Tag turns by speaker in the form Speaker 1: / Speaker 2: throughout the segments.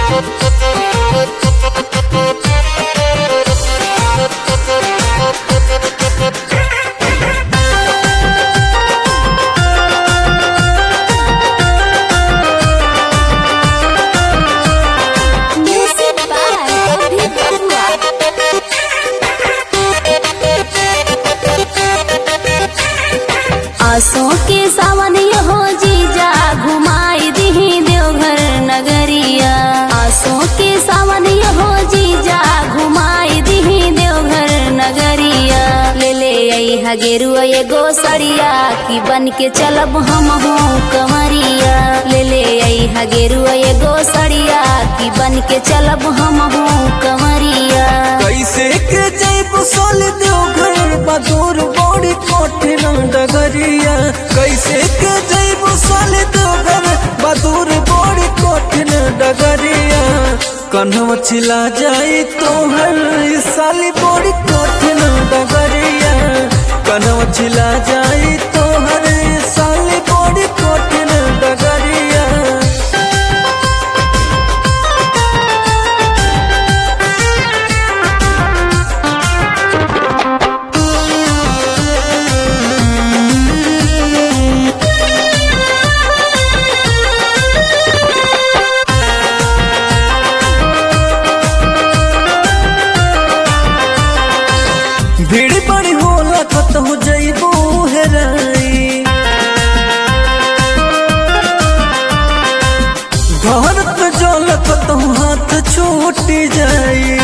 Speaker 1: Music by Abhi Barua. आसों के सावन हो जीजा घुमाई दही देवघर नगरिया आसों के सावन हो जीजा घुमाई दही देवघर नगरिया ले ले आई हगेरुआ एगो सड़िया की बन के चलब हम हो कंवरिया ले ले आई हगेरुआ एगो सड़िया की बन के चलब हम हो कंवरिया
Speaker 2: कैसे के जैब सोल देवघर बदूर बड़ी कठिन डगरिया कैसे के जैब सोल देवघर बदूर बड़ी कठिन डगरिया कन्हवा छिला जाई तोहर ई साली बड़ी कठिन डगरिया कन्हवा छिला जाई तोहर ई साली बड़ी कठिन डगरिया भीड़ बड़ी होला कतहु जइबू हेराई घर पे जल कतहु हाथ छूटी जाई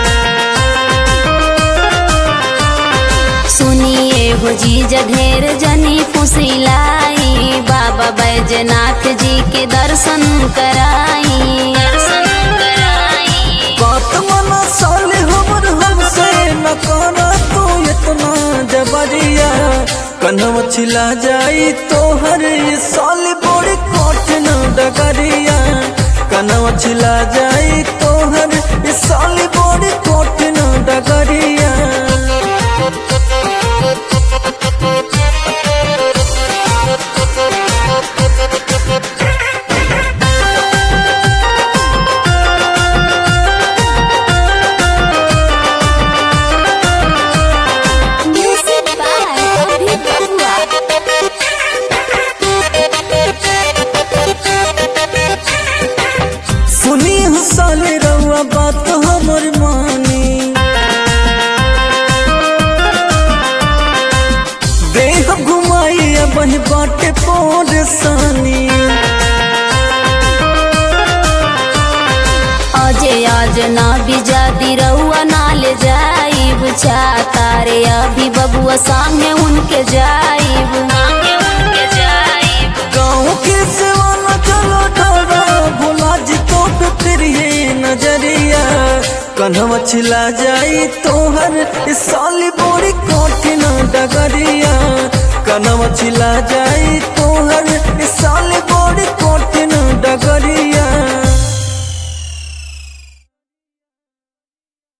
Speaker 1: सुनिए हो जीजा ढेर जनी फुसिलाई बाबा बैजनाथ जी के दर्शन कराई दर्शन कराई
Speaker 2: बात मना साले हमर हमसे न करा तू इतना जबरिया कन्हव छिला जाई तोहर ये साल बड़ी कठिन डगरिया कन्हव छिला जाई तोहर ये साल बड़ी कठिन डगरिया
Speaker 1: Music by Abhi Barua.
Speaker 2: सुनी साले रउआ बात हमर मानी देह घुमाई बही बाटे परेशानी
Speaker 1: अजे आज ना बिजा दिरहुआ ना ले जाइब तारे अभी बबुआ सामने उनके जाइब सामने उनके जाइब
Speaker 2: गाँव के सेवा चलो ढारा भोला जी तो पे फिर ये नजरिया कन्हवा छिला जाई तोहर इस साली बड़ी कठिन डगरिया कन्हवा छिला जाई तोहर इस साली बड़ी